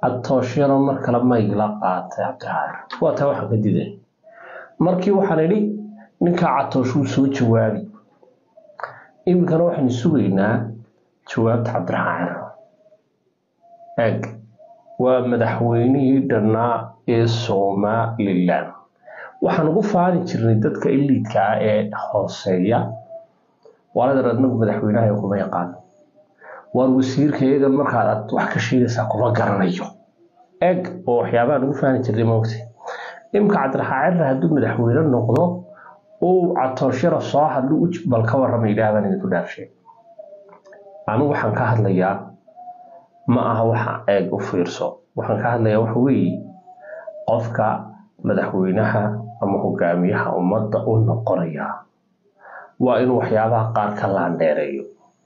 atooshiyano mar kale maygla qaatay cabdiraxmaan waa taa waxaan ka diday markii waxaan idhi ninkaa catooshuu soo jawaabi iminkana waxaynu sugaynaa jawaabta cabdiraxmaan ciro eg waa madaxweynihii dhannaa ee somalilan waxaan ugu faani jirnay dadka iliidka ah ee hooseeya waaladan adnagu madaxweynaha kuma yaqaano waar wasiirka iyagan markaad aad wax ka sheegaysaa kuma garanayo eg oo waxyaabahan ugu faani jirnay moogta imka cabdiraxmaan cirra hadduu madaxweyne noqdo uu catooshara soo hadlu bal ka warrama yidhahdaan idinku dhaarshe anigu waxaan ka hadlayaa ma aha waxa eeg u fiirso waxaan ka hadlayaa waxa weeye qofka madaxweynaha ama hogaamiyaha ummadda u noqonaya waa inuu waxyaabaha qaar ka laandheereeyo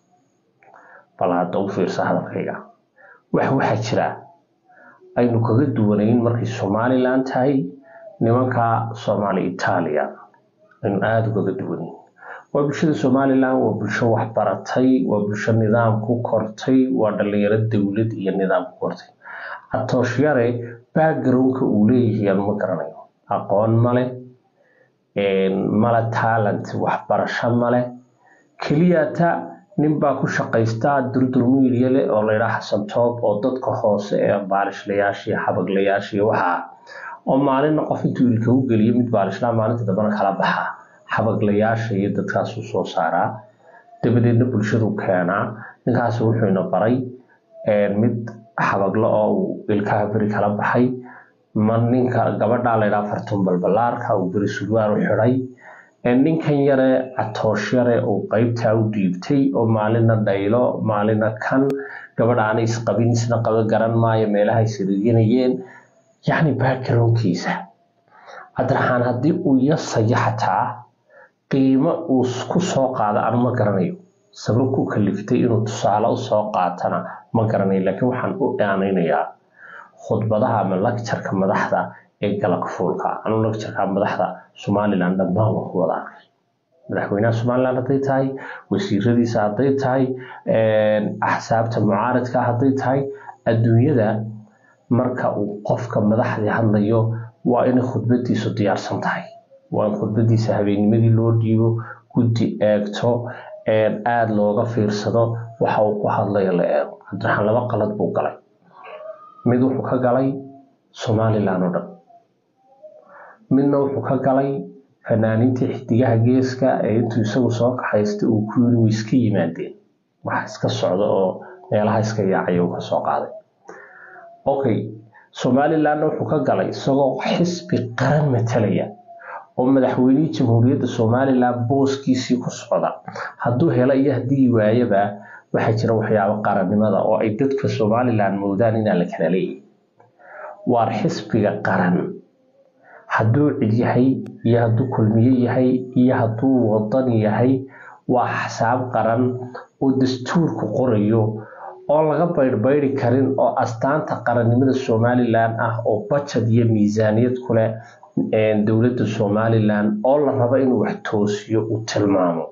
bal hadda u fiirsa hadalkayga wax waxaa jira aynu kaga duwanayn markay somalilan tahay nimanka soomaali itaaliya aynu aada ugaga duwanayn waa bulshada somalilan waa bulsho waxbaratay waa bulsho nidaam ku kortay waa dhalinyaro dowlad iyo nidaam ku kortay atooshiyare backgroundka uu leeyahay aan ma garanayo aqoon male male talent waxbarasho male keliyata ninbaa ku shaqaystaa durdurmiiliya leh oo laydhaa xasan toob oo dadka hoose ee baalishlayaashiiyo xabaglayaashiiyo waxaa oo maalinna qof intuu ilka u geliyo mid baalishlaa maalinta dambena kala baxaa xabaglayaasha iyo dadkaasuu soo saaraa dabadeedna bulshadu keenaa ninkaas wuxuuna baray mid xabaglo oo uu ilkaha beri kala baxay ma ninka gabadhaa laydhaa fartun balbalaarka uu beri surwaar u xidhay ninkan yare catoosh yare uu qeybtaa u dhiibtay oo maalina dhaylo maalina kan gabadha aanay isqabin isna qaba garan maayo meelahay siriginayeen yacni backgroundkiisa cabdiraxmaan haddii uu yasayo xataa qiimo uu ku soo qaado anu ma garanayo sabab ku kaliftay inuu tusaale usoo qaatana ma garanayo laakiin waxaan u aanaynayaa khudbadaha ama lagjarka madaxda ee galabka fuulka anu lagjarka madaxda somalilan dhammaan waan ku wada arkay madaxweynaha somalilan hadday tahay wasiiradiisa hadday tahay axsaabta mucaaradka hadday tahay adduunyada marka uu qofka madaxdii hadlayo waa inay khudbadiisu diyaarsan tahay waa in khudbadiisa habeennimadii loo dhiibo guddi eegto aada looga fiirsado waxa uu ku hadlayo la eego cabdiraxmaan laba qalad buu galay mid wuxuu ka galay somalilan oo dhan midna wuxuu ka galay fanaaniintii xidigaha geeska ee intuu isagu soo kaxaystay uu ku yiri way iska yimaadeen wax iska socda oo meelaha iska yaacaya uu kasoo qaaday okay somalilanna wuxuu ka galay isagoo xisbi qaran matalaya oo madaxweynihii jamhuuriyadda somalilan booskiisii ku socda hadduu helo iyo haddii waayaba waxaa jira waxyaabo qarannimada oo ay dadka somalilan moodaan inaan la kala leeyahy waar xisbiga qaran hadduu cid yahay iyo hadduu kulmiye yahay iyo hadduu wadan yahay waa xasaab qaran oo dastuurku qorayo oo laga baydhbaydi karin oo astaanta qarannimada somalilan ah oo bajad iyo miisaaniyad ku leh dowladda somalilan oo la rabo inuu wax toosiyo uu tilmaamo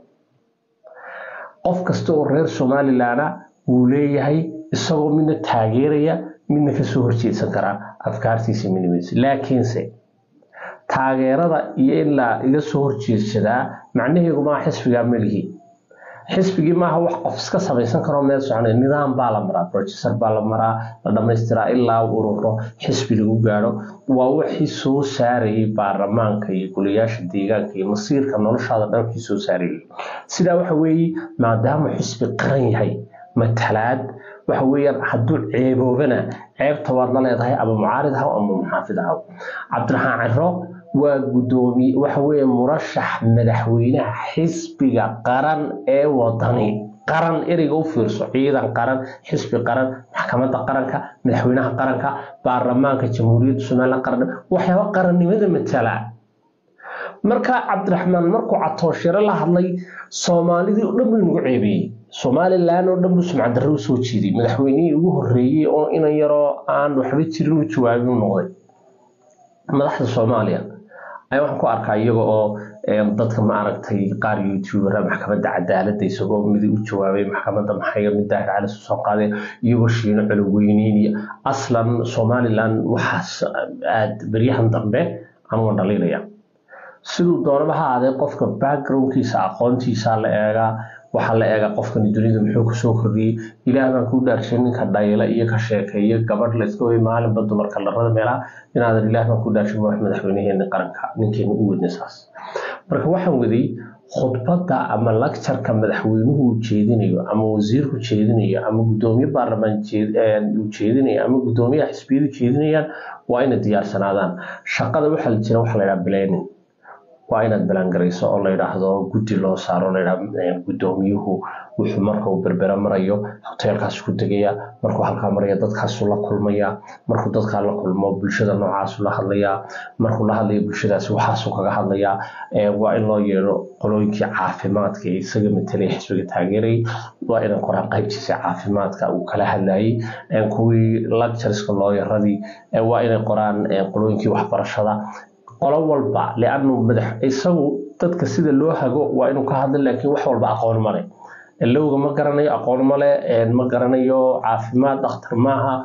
qof kasta oo reer somalilana wuu leeyahay isagoo midna taageeraya midna kasoo horjeedsan karaa afkaartiisa midnimadiisa laakiinse taageerada iyo in la iga soo horjeedsadaa macnaheedu maa xisbigaa melihi xisbigii maaha wax qof iska samaysan karo meel soconay nidaam baa la maraa brofessor baa la maraa la dhamaystiraa ilaa ururo xisbi lagu gaadho waa wixii soo saarayay baarlamaanka iyo golayaasha deegaanka iyo masiirka noloshaada dhan wixii soo saarayay sidaa waxa weeye maadaama xisbi qaran yahay matalaad waxa weeyaan hadduu ceeboobana ceebta waad la leedahay ama mucaarid ahaw ama muxaafid ahaw cabdiraxmaan ciro waa gudoomiye waxa weeye murashax madaxweynaha xisbiga qaran ee wadani qaran ereyga u fiirso ciidan qaran xisbi qaran maxkamadda qaranka madaxweynaha qaranka baarlamaanka jamhuuriyadda somalilan qaran waxyaaba qarannimada matala marka cabdiraxmaan markuu catooshiro la hadlay soomaalidii oo dhan buu nagu ceebeeyey somalilan oo dhan buu sumcadarro usoo jiiday madaxweynihii ugu horreeyey oo inan yaroo aan waxba jirin u jawaabin u noqday madaxda soomaaliya ayaa waxaan ku arkaa iyaga oo dadka ma aragtay qaar youtubera maxkamadda cadaaladda isagoo mid u jawaabay maxkamadda maxay mid daahir cali soo qaaday iyagoo shiino coloweyneynaya aslan somaliland waxaas aad beryahan dambe anuga dhaliilaya siduu doonaba ha aadee qofka backgroundkiisa aqoontiisa la eegaa waxaa la eegaa qofkani dunida muxuu kusoo kordhiyey ilaah baan kuu dhaarshay ninka dhayla iyo ka sheekeeya gabadh layska way maalinba dumarka larada meelaha inaadan ilaah baan kuu dhaarshay wax madaxweynaheeni qaranka ninkeena u wadna saas marka waxaan waday khudbadda ama lacturka madaxweynuhu uu jeedinayo ama wasiirku jeedinayo ama gudoomiye baarlamaan uu jeedinayo ama gudoomiyaha xisbiyadu jeedinayaan waa inay diyaarsanaadaan shaqada waxaa la jira waxa la yidhaha planning waa inaad balangarayso oo la yidhaahdo guddi loo saaro layidhaha gudoomiyuhu wuxuu marka uu berbera marayo hoteelkaas ku degaya markuu halkaa maraya dadkaasu la kulmaya markuu dadkaa la kulmo bulshada noocaasu la hadlayaa markuu la hadlayo bulshadaasi waxaasu kaga hadlayaa waa in loo yeedho qolooyinkii caafimaadka ee isaga matelay xisbiga taageerayay waa inay qoraan qaybtiisa caafimaadka uu kala hadlayay kuwii lectureska looyaradii waa inay qoraan qolooyinkii waxbarashada qolo walba lianu madax isagu dadka sida loo hago waa inuu ka hadla laakiin wax walba aqoon male lowga ma garanayo aqoon male ma garanayo caafimaad dhakhtar maaha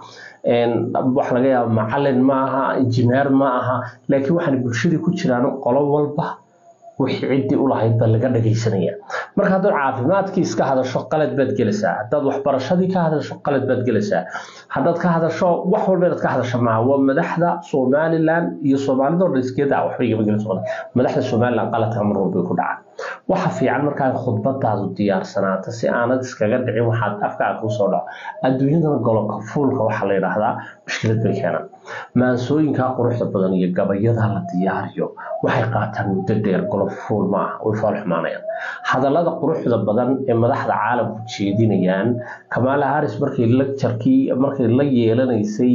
wax laga yaaba macalin maaha injineer ma aha laakiin waxaan bulshadii ku jiraan qolo walba wixii ciddii ulahayd baa laga dhagaysanaya marka haddaad caafimaadkii iska hadasho qalad baad gelaysaa haddaad waxbarashadii ka hadasho qalad baad gelaysaa haddaad ka hadasho wax walba inaad ka hadasho maaha waa madaxda somaliland iyo soomaalidoo dhan iskeeda waxba igama gelin socda madaxda somaliland qaladka mar walbay ku dhacaan waxa fiican markaa khudbadaadu diyaarsanaata si aanad iskaga dhicin waxaad afkaa kuu soo dhaco adduunyadana golobka fuulka waxaa la yidhaahdaa mushkilad bay keenaan maansooyinkaa quruxda badan iyo gabayada la diyaariyo waxay qaataan muddo dheer golob fuul ma ah way faal xumaanayaan hadallada quruxda badan ee madaxda caalamku jeedinayaan kamaala haris markay lecturkii markay la yeelanaysay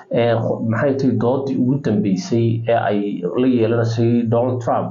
maxay tahay doodii ugu dambeysay ee ay la yeelanaysay donald trump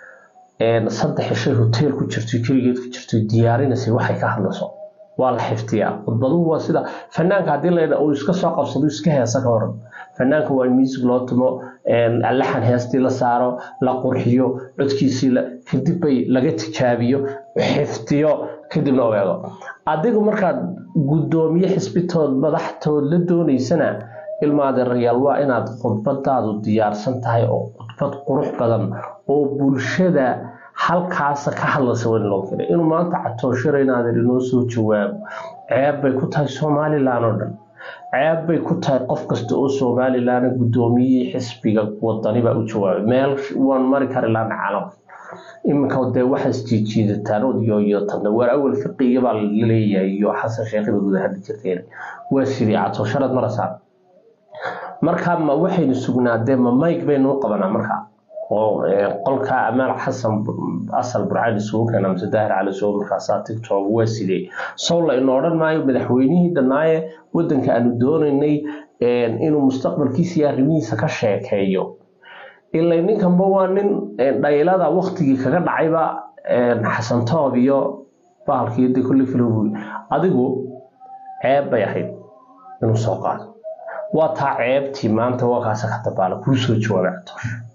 saddex ishay hotel ku jirto keligeed ku jirto diyaarinaysay waxay ka hadlayso waa la xiftiyaa khudbaduhu waa sida fanaanka haddii la uu iska soo qabsado iska heesa ka waran fanaanka waa in music loo tumo laxan heestii la saaro la qurxiyo codkiisii kadib bay laga tijaabiyo xiftiyo kadibna u eego adigu markaad gudoomiye xisbitood madaxtood la doonaysana ilmaadeerayaal waa inaad khudbadaadu diyaarsan tahay oo khudbad qurux badan oo bulshada halkaasa ka hadlaysa waa in loo keenay inuu maanta catooshara inaadan inoo soo jawaabo ceeb bay ku tahay somalilan oo dhan ceeb bay ku tahay qof kasta oo somalilan gudoomiyihii xisbiga wadani baa u jawaabay meel waan mari kari laana caalamka iminka dee waxaa isjiijiidataan odiyooyotana waar awal fiqiga baa laleeyahay iyo xasan sheekhiba guda hadli jirteen waa sidii catoosharad marasaan marka ma waxaynu sugnaadee ma mike baynu u qabanaa markaa oo qolka amaal xasan asal burcaan isugu keena mise daahir cali soo markaasaa tiktok waa sidee sowla ina odhan maayo madaxweynihii dhanaaye wadanka aanu doonaynay inuu mustaqbalkiisa iyo arrimihiisa ka sheekeeyo ilay ninkanba waa nin dhaylada waktigii kaga dhacayba xasan toob iyo bahalkii de kulli filowi adigu ceeb bay ahayd inuu soo qaado waa taa ceebtii maanta waa kaasa ka dabaala kuu soo jawaabay catoosh